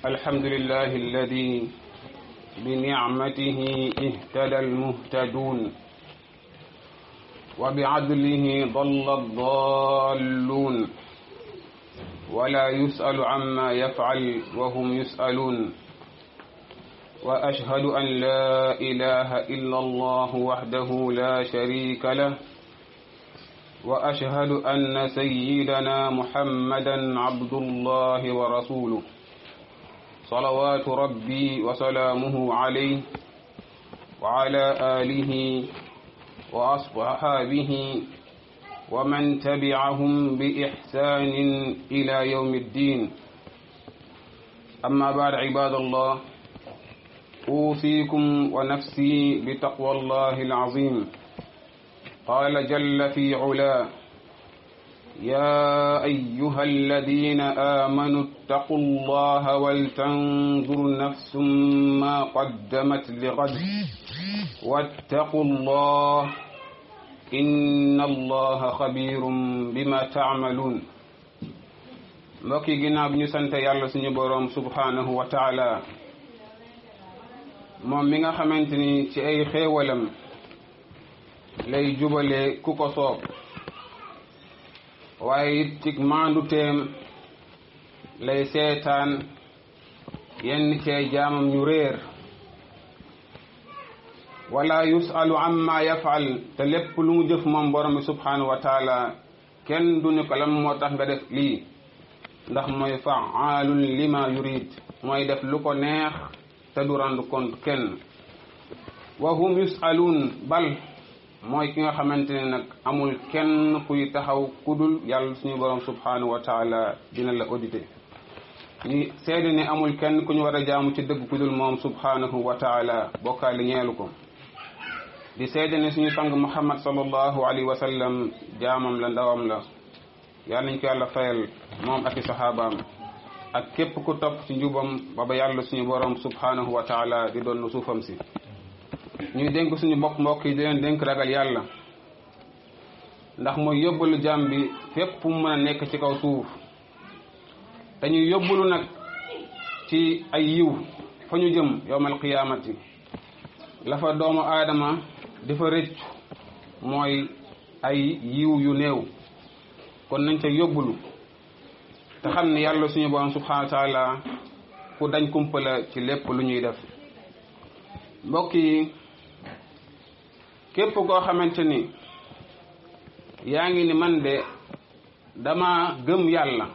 الحمد لله الذي بنعمته اهتدى المهتدون وبعدله ضل الضالون ولا يسأل عما يفعل وهم يسألون وأشهد أن لا إله إلا الله وحده لا شريك له وأشهد أن سيدنا محمدا عبد الله ورسوله صلوات ربي وسلامه عليه وعلى آله وأصحابه ومن تبعهم بإحسان إلى يوم الدين أما بعد عباد الله أوصيكم ونفسي بتقوى الله العظيم قال جل في علا يا أيها الذين آمنوا اتقوا الله ولتنظر نفس ما قدمت لغد واتقوا الله إن الله خبير بما تعملون mbokk yi ginnaaw bi ñu sant yàlla suñu boroom subhanahu wa taala moom mi nga xamante ni ci ay xéewalam lay jubale ku ko soob waaye it ci maandu teem lay seetaan yenn cee jaamam ñu réer wala yusalu amma yafal te lépp lu mu jëf moom borom bi subhanahu wa taala kenn du ni ko lam moo tax nga def lii ndax mooy faalun lima yurid mooy def lu ko neex te du rendre compte kenn wa hum yusaluun bal mooy ki nga xamante ne nag amul kenn kuy taxaw kudul yàlla suñu borom subhanahu wa taala dina la audité ñi seede ne amul kenn ku ñu war a jaamu ci dëgg kudul moom subhanahu wa taala bokkaali ñeelu ko di seede ne suñu sang muhammad sallallahu alayhi wa sallam jaamam la ndawam la yàlla nañ ko yàlla fayal moom ak i saxaabaam ak képp ku topp ci njubam ba ba yàlla suñu borom subhanahu wa taala di doon suufam si ñuy dénk suñu mbokk mbokk yi di leen dénk ragal yàlla ndax mooy yóbbalu jaam bi fépp mu mën a nekk ci kaw suuf te ñuy yóbbalu nag ci ay yiw fa ñu jëm yowmal qiyaamati la fa doomu aadama di fa rëcc mooy ay yiw yu néew kon nañ ca yóbbulu te xam ne yàlla suñu borom subhanahu wa taala ku dañ kumpala ci lépp lu ñuy def mbokk yi képp koo xamante ni yaa ngi ni man de dama gëm yàlla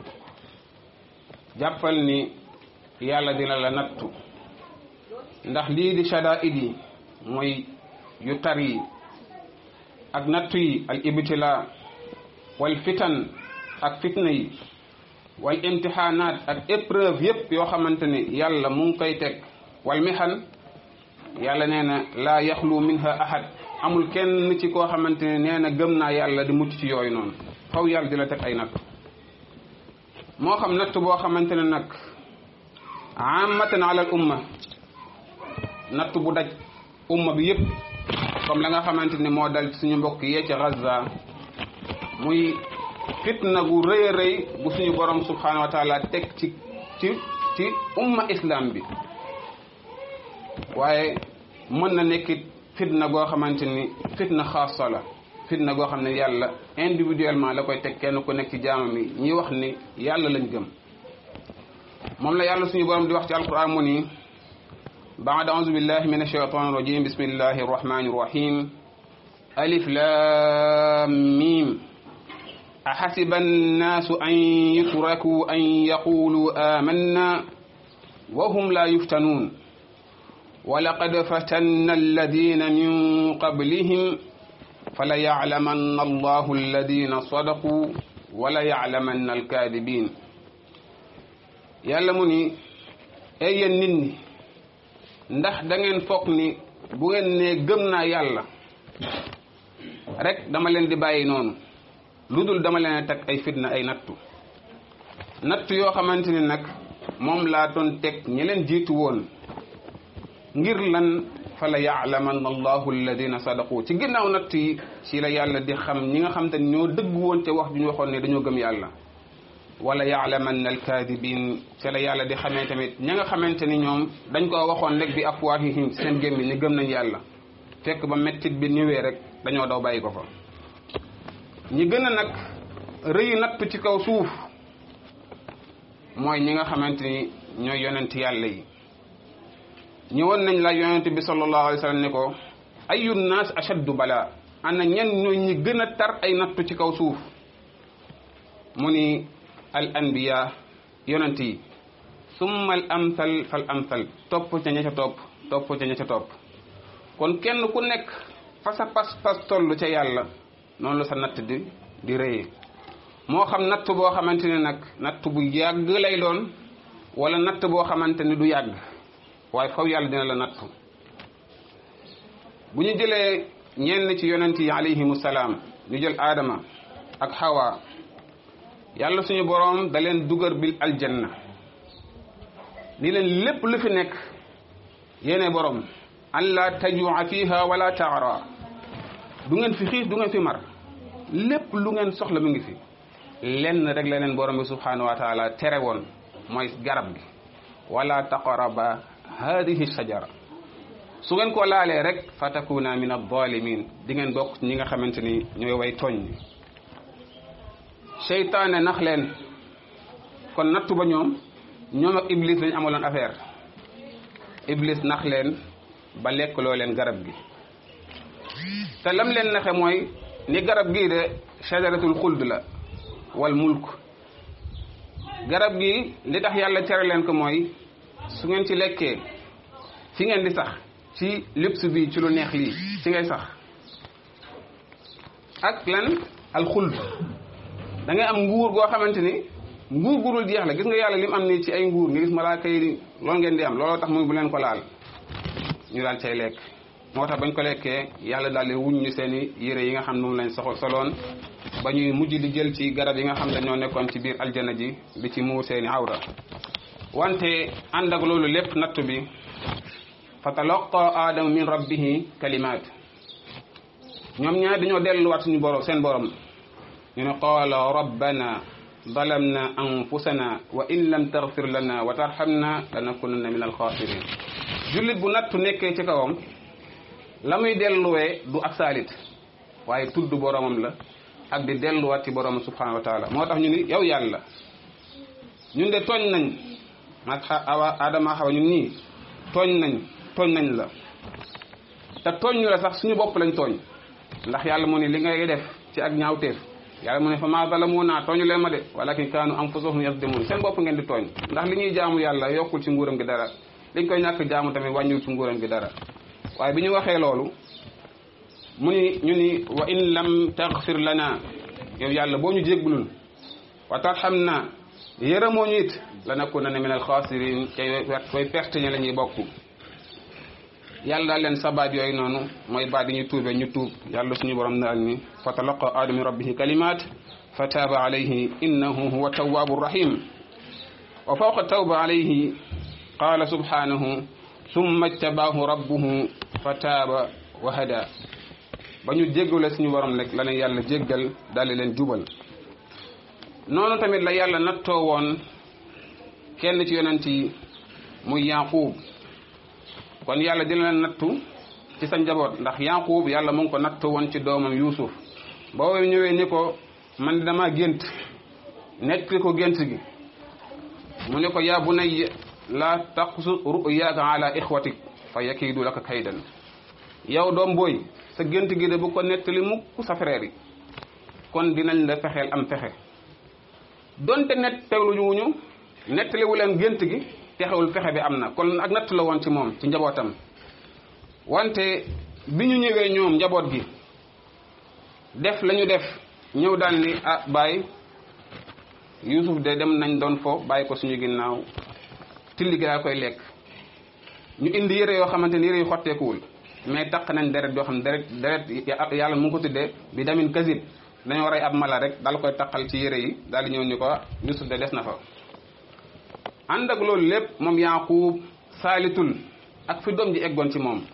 jàppal ni yàlla dina la nattu ndax lii di shadaid yi mooy yu tar yi ak nattu yi al ibtila wal fitan ak fitna yi wal imtixaanaat ak épreuve yépp yoo xamante ni yàlla mu ngi koy teg wal mixan yàlla nee na laa yaxlu minha ahad amul kenn ci koo xamante ne nee na gëm naa yàlla di mucc ci yooyu noonu faw yàlla di la teg ay natt moo xam natt boo xamante ne nag amatan ala al umma natt bu daj umma bi yépp comme la nga xamante ni moo dal suñu mbokk yee ci Gaza muy fitna gu rëy a rëy bu suñu borom subhanahu wa taala teg ci ci ci umma islam bi waaye mën na nekkit fitna goo xamante ni fitna xaasa la fitna goo xam ne yàlla individuellement la koy teg kenn ku nekk ci jaamam yi ñi wax ni yàlla lañ gëm moom la yàlla suñu borom di wax ci alquran mu ni baad auzu billahi min ashaytan rajim bismillahi arrahmani arrahim alif lam mim أحسب الناس أن يتركوا أن يقولوا آمنا وهم لا يفتنون ولقد فتنا الذين من قبلهم فليعلمن الله الذين صدقوا وليعلمن الكاذبين yàlla mu ni ay yéen nit ñi ndax da ngeen foog ni bu ngeen nee gëm naa yàlla rek dama leen di bàyyi noonu lu dul dama leen a teg ay fitna ay nattu nattu yoo xamante ni nag moom laa doon teg ñi leen jiitu woon ngir lan fa la yaalamanna allahu alladina sadaqu ci ginnaaw natt yi ci la yàlla di xam ñi nga xam te ñoo dëgg woon ca wax ju ñu waxoon ne dañoo gëm yàlla wala yaalamanna alkaadibin ca la yàlla di xamee tamit ña nga xamante ni ñoom dañ koo waxoon rek bi afwaahihim seen gémmiñ ni gëm nañ yàlla fekk ba mettit bi ñëwee rek dañoo daw bàyyi ko fa ñi gën a nag rëyu natt ci kaw suuf mooy ñi nga xamante ni ñooy yonent yàlla yi ñëwoon nañ la yonent bi sallallahu alayhi wa sallam ni ko ayu naas ashaddu bala ana ñen ñooy ñi gën a tar ay nattu ci kaw suuf mu ni al anbiya yonent yi summa al amsal fal amsal topp ca ña ca topp topp ca ña ca topp kon kenn ku nekk fa sa pas-pas toll ca yàlla noonu la sa natt di di rëyee moo xam natt boo xamante ne nag natt bu yàgg lay doon wala natt boo xamante ni du yàgg waaye faw yàlla dina la nattu bu ñu jëlee ñenn ci yonent yi alayhimu salaam ñu jël aadama ak hawa yàlla suñu boroom da leen dugar bil aljanna ni leen lépp lu fi nekk yéene boroom an la tajua fiha wala taara du ngeen fi xiif du ngeen fi mar lépp lu ngeen soxla mu ngi fi lenn rek la leen borom bi subhanahu wa taala tere woon mooy garab gi wala taqaraba hadihi shajara su ngeen ko laalee rek fa takuna min adalimin di ngeen bokk ñi nga xamante ni ñooy way tooñ seytaane nax leen kon nattu ba ñoom ñoom ak iblis lañ amaloon affaire iblis nax leen ba lekk loo leen garab gi te lam leen naxe mooy ni garab gii de shajaratul xuld la wal mulk garab gi li tax yàlla tere leen ko mooy su ngeen ci lekkee fi ngeen di sax ci luxe bi ci lu neex lii ci ngay sax ak lan al xuld da ngay am nguur goo xamante ni nguur gurul jeex la gis nga yàlla lim am nii ci ay nguur nga gis malaaka yi loolu ngeen di am looloo tax muy bu leen ko laal ñu daal cay lekk moo tax bañ ko lekkee yàlla daal di wuñ ñu seen i yére yi nga xam ne moom lañ soxla soloon ba ñuy mujj di jël ci garab yi nga xam ne ñoo nekkoon ci biir aljana ji di ci muur seen i awra wante ànd ak loolu lépp nattu bi fa talaqa aadama min rabbihi kalimaat ñoom ñaar dañoo delluwaat suñu borom seen borom ñu ne qaala rabbana zalamna anfusana wa in lam taghfir lana wa tarhamna lanakunanna min alxaasirin jullit bu nattu nekkee ci kawam la muy delluwee du ak saalit waaye tudd boromam la ak di delluwaat ci boromam subhanahu wa taala moo tax ñu ni yow yàlla ñun de tooñ nañ mag awa adama xawa ñun nii tooñ nañ tooñ nañ la te tooñ ñu la sax suñu bopp lañ tooñ ndax yàlla mu ne li ngay def ci ak ñaawteef yàlla mu ne fa maa zalamuna tooñu leen ma de walakin kaanu anfusahum yazlimun seen bopp ngeen di tooñ ndax li ñuy jaamu yàlla yokkul ci nguuram gi dara liñ koy ñàkk jaamu tamit wàññiwul ci nguuram gi dara waaye bi ñu waxee loolu mu ni ñu ni wa in lam taghfir lana yow yàlla boo ñu jéggalul wa tarhamna yërëmoo ñu it lanakunanna min alxaasirin te koy perte ñi la ñuy bokk yàlla daal leen sabaat yooyu noonu mooy baat yi ñu tuube ñu tuub yàlla suñu borom daal ni fa talaqa aadama min rabbihi kalimat fa taaba alayhi innahu huwa tawwabu rahim wa fawqa tawba alayhi qala subhanahu summa ijtabaahu rabbuhu fa taaba wa hada ba ñu jéggale suñu borom rek la ne yàlla jéggal daal di leen jubal noonu tamit la yàlla nattoo woon kenn ci yonent yi muy Yaaqub kon yàlla dina leen nattu ci sa njaboot ndax Yaaqub yàlla mu ngi ko nattu woon ci doomam Yuusuf boo ñëwee ni ko man dama gént nekk ko gént gi mu ne ko yaa bunayya laa taqsu ru'yaaka ala ixwatik fa yakiidu laka kaydan yow doom booy sa gént gi de bu ko nettali mukk sa frère yi kon dinañ la fexeel am fexe donte net teewlu wuñu nettaliwu leen gént gi texewul fexe bi am na kon ak natt la woon ci moom ci njabootam wante bi ñu ñëwee ñoom njaboot gi def la ñu def ñëw daal ni ah bàyyi Yuusuf de dem nañ doon fo bàyyi ko suñu ginnaaw tilli gi daa koy lekk ñu indi yére yoo xamante ni yére yu xotteekuwul mais taq nañ deret yoo xam ne deret deret yàlla mu ngi ko tuddee bi damin kasib dañoo rey ab mala rek daal koy taqal ci yére yi daal di ñëw ni ko Yuusuf de des na fa ànd ak loolu lépp moom Yaaqub saalitul ak fi doom ji eggoon ci moom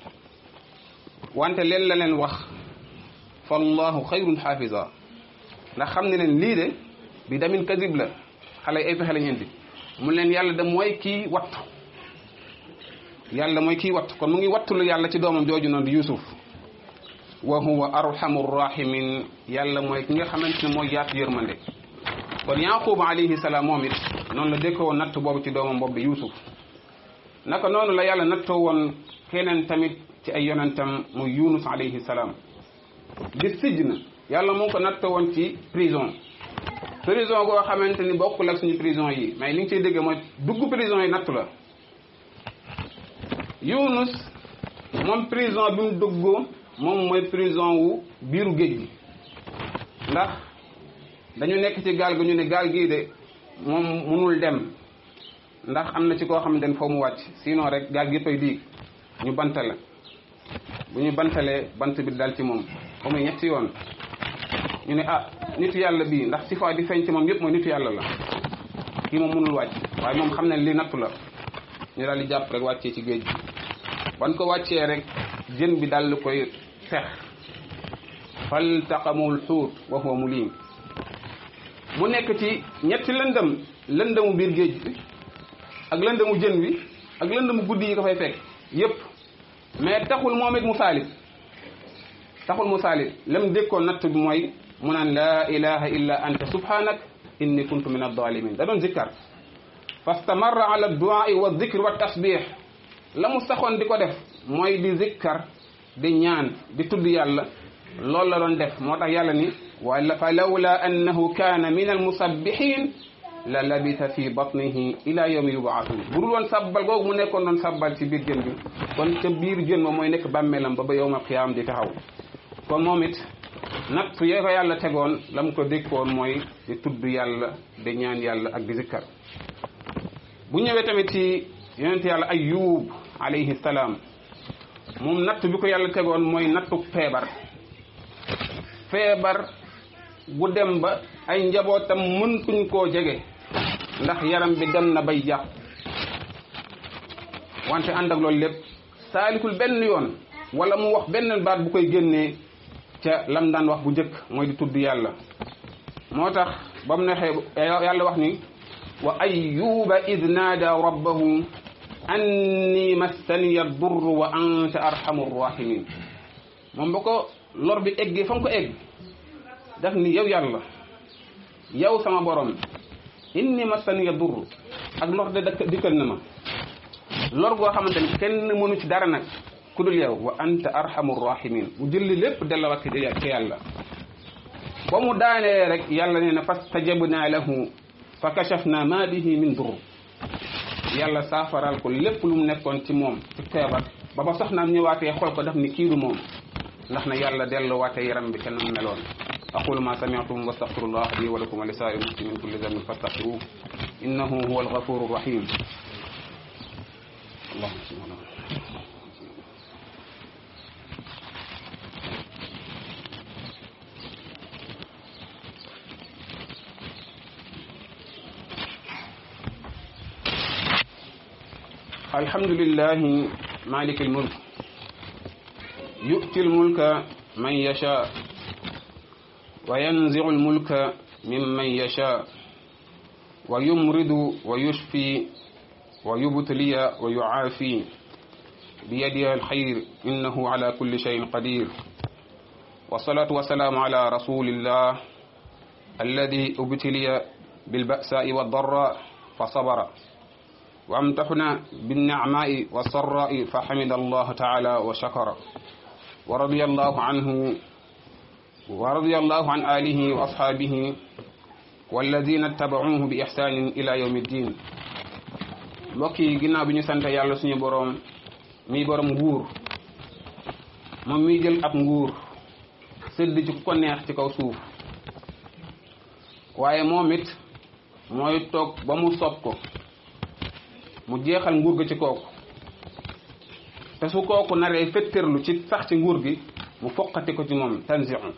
wante leen la leen wax fallahu xayrun xaafisa ndax xam ne leen lii de bi damin kasib la xale ay pexe lañ indi mu leen yàlla da mooy kii wattu yàlla mooy kii wattu kon mu ngi wattulu yàlla ci doomam jooju noonu di Yuusuf wa huwa arhamu rahimin yàlla mooy ki nga xamante ne mooy yaatu yërmande kon Yaquba alayhi salaam moom it noonu la dékkoo woon natt boobu ci doomam boobu di Yuusuf naka noonu la yàlla nattoo woon keneen tamit ci ay yonentam muy Yunus alayhi salaam di sijn yàlla mu ngi ko nattoo woon ci prison prison goo xamante ni bokkul ak suñu prison yi mais li nga ciy dégg mooy dugg prison yi nattu la Yunus moom prison bi mu dugg moom mooy prison wu biiru géej gi ndax dañu nekk ci gaal gi ñu ne gaal gii de moom munul dem ndax am na ci koo xamante ne foo mu wàcc sinon rek gaal gi yëppay diig ñu bantale bu ñu bantalee bant bi dal ci moom ba muy ñetti yoon ñu ne ah nitu yàlla bii ndax si fois di feeñ ci moom yëpp mooy nitu yàlla la kii moom mënul wàcc waaye moom xam ne li nattu la ñu daal di jàpp rek wàccee ci géej gi ban ko wàccee rek jën bi dal koy fex faltaqamul xuut wa huwa mulim mu nekk ci ñetti lëndëm lëndëmu biir géej bi ak lëndëmu jën wi ak lëndëmu guddi yi ko fay fekk yépp mais taxul moom it mu saalit taxul mu saalit lam dékkoon natt bi mooy mu naan laa ilaha illa anta subhanak inni kuntu min adalimin da doon zikkar fastamarra ala duai wa dikri wa tasbih la mu saxoon di ko def mooy di zikkar di ñaan di tudd yàlla loolu la doon def moo tax yàlla ni wala fa lawla annahu kaana min almusabbihin la labita fi batnihi ila yawmi yubaatun bu dul woon sabbal googu mu nekkoon doon sabbal ci biir jën bi kon ca biir jën ma mooy nekk bàmmeelam ba ba yawmal qiyaam di taxaw kon moom it natt yee ko yàlla tegoon la mu ko dékkoon mooy di tudd yàlla di ñaan yàlla ak di zikkar bu ñëwee tamit ci yonent yàlla ayub alayhi salaam moom natt bi ko yàlla tegoon mooy nattu feebar feebar bu dem ba ay njabootam mëntuñ koo jege ndax yaram bi dem na bay yàqu wante ànd ak loolu lépp saalikul benn yoon wala mu wax benn baat bu koy génnee ca lam daan wax bu njëkk mooy di tudd yàlla moo tax ba mu nexee yàlla wax ni wa ayyuba id naada rabbahu anni massaniya durr wa anta arhamu rahimin moom ba ko lor bi eggee fa mu ko egg daf ni yow yàlla yow sama borom inni massaniya durr ak lor de dakk dikkal na ma lor goo xamante ni kenn mënu ci dara nag ku dul yow wa anta arhamu rahimin mu jëlli lépp dellawaat ci yàlla ba mu daanee rek yàlla nee na fastajabna lahu fa kashafna ma bihi min dur yàlla saafaral ko lépp lu mu nekkoon ci moom ci feebar ba ba soxnaam ñëwaatee xool ko daf ni kiidu moom ndax na yàlla delluwaatee yaram bi kenn mu meloon aqulu ma sami'tum wa astaghfirullah li wa lakum wa li sa'iril muslimin kulli dhanbin fastaghfiruhu innahu huwal ghafurur rahim allahumma salli ala الحمد لله مالك الملك يؤتي الملك من يشاء وينزع الملك ممن يشاء ويمرض ويشفي ويبتلي ويعافي بيده الخير إنه على كل شيء قدير والصلاة والسلام على رسول الله الذي ابتلي بالبأساء والضراء فصبر وامتحنا بالنعماء والسراء فحمد الله تعالى وشكر ورضي الله عنه ورضي الله عن آله وأصحابه والذين اتبعوه بإحسان إلى يوم الدين mbokk yi ginnaaw bi ñu sant yàlla suñu boroom mi boroom nguur moom miy jël ab nguur sëdd ci ku ko neex ci kaw suuf waaye moom it mooy toog ba mu sopp ko mu jeexal nguur gi ci kooku te su kooku naree fetterlu ci sax ci nguur gi mu foqati ko ci moom tanziu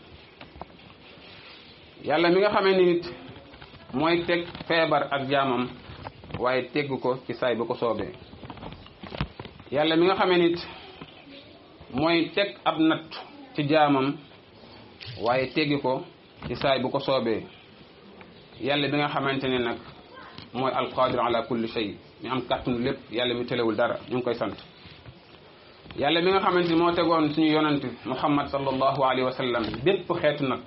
yàlla mi nga xamee ni nit mooy teg feebar ak jaamam waaye tegg ko ci saay bu ko soobee yàlla mi nga xamee nit mooy teg ab natt ci jaamam waaye teggi ko ci saay bu ko soobee yàlla bi nga xamante ne nag mooy alqadir ala kulli shay mi am kàttanu lépp yàlla mi telewul dara ñu ngi koy sant yàlla mi nga xamante ni moo tegoon suñu yonant muhammad sallallahu alayhi wa sallam bépp xeetu nag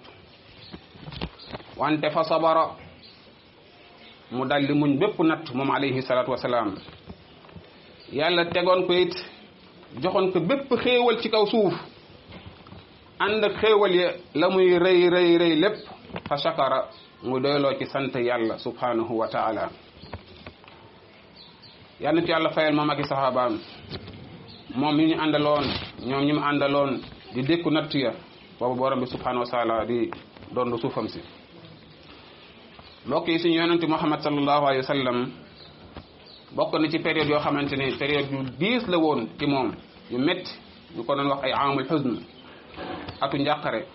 wante fa sabara mu daldi muñ bépp natt moom alayhi salatu wasalaam yàlla tegoon ko it joxoon ko bépp xéewal ci kaw suuf ànd ak xéewal ya la muy rëy rëy rëy lépp fa shakara mu doyloo ci sant yàlla subhanahu wa taala yal na ci yàlla fayal moom ak i saxaabaam moom mi ñu àndaloon ñoom ñi mu àndaloon di dékku natt ya boobu borom bi subhanahu wa taala di doon suufam si mbokk yi suñu yonente muhammad sallallahu alayhi wa sallam bokk na ci période yoo xamante ni période yu diis la woon ci moom yu métti ñu ko doon wax ay amul xusn atu njàqare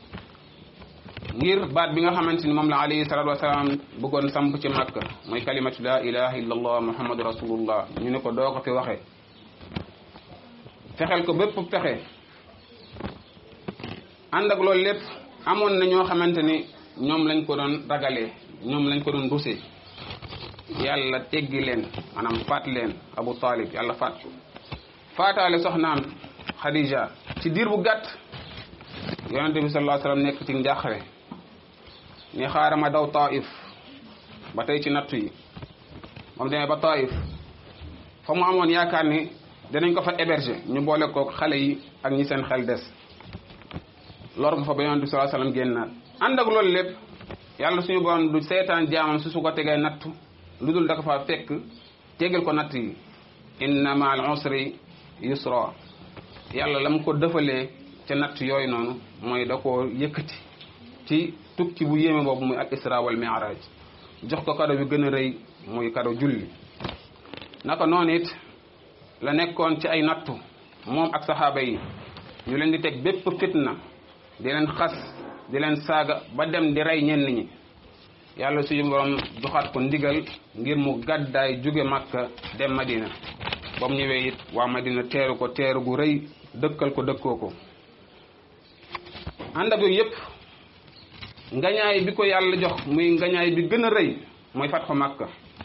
ngir baat bi nga xamante ni moom la alayhi salatu wasalaam bëggoon samp ci makka mooy kalimatu la ilaha illa allah muhammadu rasulullah ñu ne ko doo ko fi waxee fexeel ko bépp pexe ànd ak loolu lépp amoon na ñoo xamante ni ñoom lañ ko doon ragalee ñoom lañ ko doon rusee yàlla teggi leen maanaam faat leen abu talib yàlla faat ko faataale soxnaam xadija ci diir bu gàtt yonente bi sallallahu alayhi wasallam nekk ci njàqare ni xaaral ma daw taif ba tey ci nattu yi moom demee ba taif fa mu amoon yaakaar ni dinañ ko fa héberger ñu boole kook xale yi ak ñi seen xel des lor nga fa ba yonente bi sallallahu alayhi wasallam génnaat ànd ak loolu lépp yàlla suñu borom du seetaan jaamam su su ko tegee nattu lu dul da ko fa fekk tegal ko natt yi inna ma al usri yusra yàlla la mu ko dëfalee ca natt yooyu noonu mooy da koo yëkkati ci tukki bu yéeme boobu muy al isra wal mi'raj jox ko kado bi gën a rëy muy kado julli naka noonu it la nekkoon ci ay nattu moom ak saxaaba yi ñu leen di teg bépp fitna di leen xas di leen saaga ba dem di rey ñenn ñi yàlla suñu borom joxaat ko ndigal ngir mu gàddaay jóge Makka dem Madina ba mu ñëwee it waa Madina teeru ko teeru gu rëy dëkkal ko dëkkoo ko ànd ak yooyu yëpp ngañaay bi ko yàlla jox muy ngañaay bi gën a rëy mooy fatxu Makka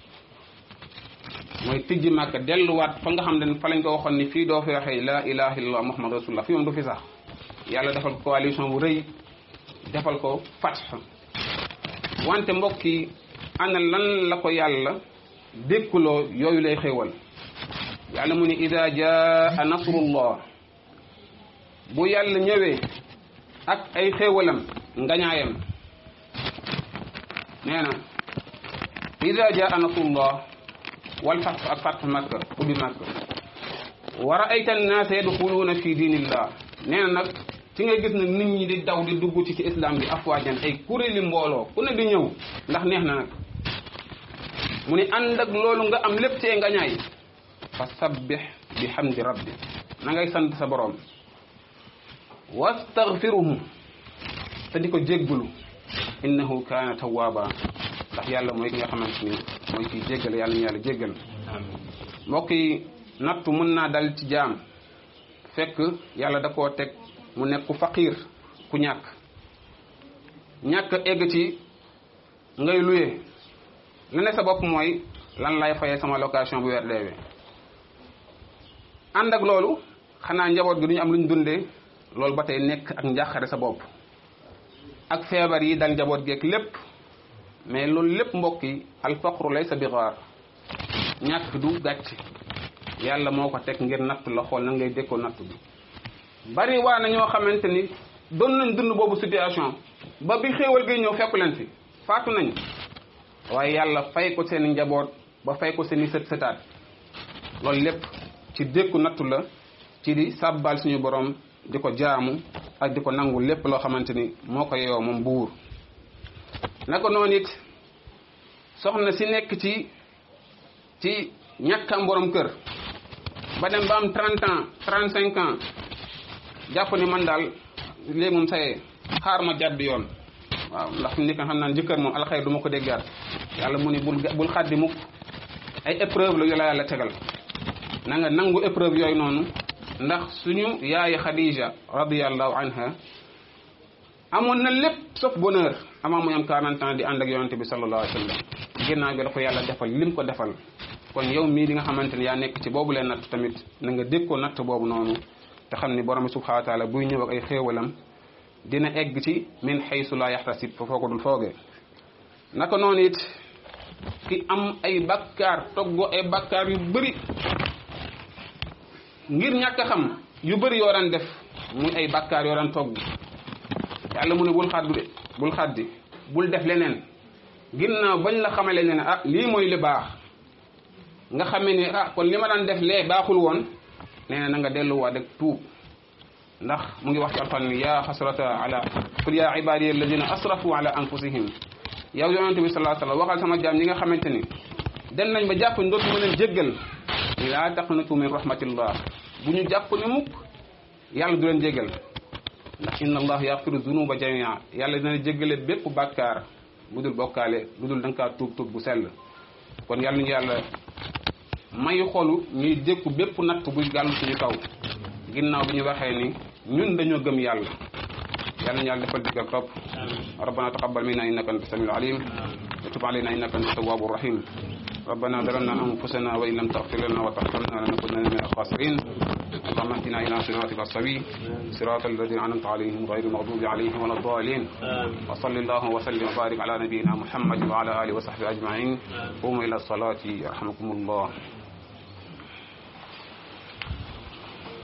mooy tijji Makka delluwaat fa nga xam ne fa lañ ko waxoon ni fii doo fi waxee la ilaha illallah muhammad rasulullah fii moom du fi sax yàlla defal ko coalition bu rëy defal ko fatx wante mbokk yi ana lan la ko yàlla dékkuloo yooyu lay xéewal yàlla mu ni ida jaa nasrullah bu yàlla ñëwee ak ay xéewalam ngañaayam nee na ida jaa nasrullah wal fatx ak fatx makka ubbi makka wa raayta annaasa yadxuluuna fi diinillah nee na nag ci nga gis nag nit ñi di daw di dugg ci ci islam bi afwaajan ay kuréeli mbooloo ku ne di ñëw ndax neex na nag mu ni ànd ak loolu nga am lépp ci ngañaay fa sabbih bi hamdi rabbi na ngay sant sa borom wastaghfiruhu te di ko jéggulu innahu kaana tawwaaba ndax yàlla mooy ki nga xamante ni mooy kiy jéggal yàlla ñu yàlla jéggal mbokk yi nattu mën naa dal ci jaam fekk yàlla da koo teg mu nekk ku faqiir ku ñàkk ñàkk egg ci ngay luye la ne sa bopp mooy lan lay fayee sama location bu weer deewee ànd ak loolu xanaa njaboot gi du ñu am lu ñu dundee loolu ba tey nekk ak njàqare sa bopp ak feebar yi dal njaboot geek lépp mais loolu lépp mbokk yi alfaqru laysa bi gaar ñàkk du gàcc yàlla moo ko teg ngir nattu la xool nan ngay dékkoo nattu bi bari waa na ñoo xamante ni doon nañ dund boobu situation ba bi xéewal gi ñëw fekku leen fi faatu nañ waaye yàlla fay ko seen njaboot ba fay ko seen i sët sëtaat loolu lépp ci dékku nattu la ci di sàbbal suñu borom di ko jaamu ak di ko nangu lépp loo xamante ni moo ko yeyoo moom buur naka noonu it soxna si nekk ci ci ñàkkam borom kër ba dem ba am 30 ans 35 ans jàpp ni man daal léegi moom sayee xaar ma jàdd yoon waaw ndax ni ko xam naan jëkkër moom alxayr du ma ko déggaat yàlla mu ni bul bul xaddi mukk ay épreuve la yu la yàlla tegal na nga nangu épreuve yooyu noonu ndax suñu yaay Khadija radiyallahu anha amoon na lépp sauf bonheur avant muy am 40 ans di ànd ak yonente bi sallallahu alayhi wa sallam ginnaaw bi dafa yàlla defal lim ko defal kon yow mii di nga xamante ne yaa nekk ci boobu leen natt tamit na nga dégg ko natt boobu noonu te xam ni borom bi subhanahu wa taala buy ñëw ak ay xéewalam dina egg ci min xaysu laa yaxtasib fa foo ko dul foogee naka noonu it ki am ay bakkaar toggo ay bakkaar yu bëri ngir ñàkk a xam yu bëri yoo daan def muy ay bakkaar yoo daan togg yàlla mu ne bul xaddu de bul xaddi bul def leneen ginnaaw bañ la xamale ne ah lii mooy li baax nga xamee ne ah kon li ma daan def lee baaxul woon nee na na nga delluwaat rek tuub ndax mu ngi wax ci alxuraan ni yaa xasrata ala qul yaa ibadiya alladina asrafu ala anfusihim yow yonente bi salaa sallam waxal sama jaam ñi nga xamante ni dem nañ ba jàpp ndootu ma leen jéggal laa taqnatu min rahmatillah bu ñu jàpp ne mukk yàlla du leen jéggal ndax inna allah yaxfiru dunuba jamia yàlla dina jéggale bépp bàkkaar bu dul bokkaale lu dul da nga kaa tuub tuub bu sell kon yàlla ñu yàlla mayu xolu ñuy dékku bépp natt buy gàllu suñu kaw ginnaaw bi ñu waxee ni ñun dañoo gëm yàlla yàlla ñu yàlla defal digg ak topp rabbana taqabbal minna innaka anta samiul alim wa tub alayna innaka anta tawwabur rahim ربنا ظلمنا انفسنا وان لم تغفر لنا وترحمنا لنكونن من الخاسرين اللهم اهدنا الى صراطك السوي صراط الذين انعمت عليهم غير المغضوب عليهم ولا الضالين وصل الله وسلم وبارك على نبينا محمد وعلى اله وصحبه اجمعين قوموا الى الصلاه يرحمكم الله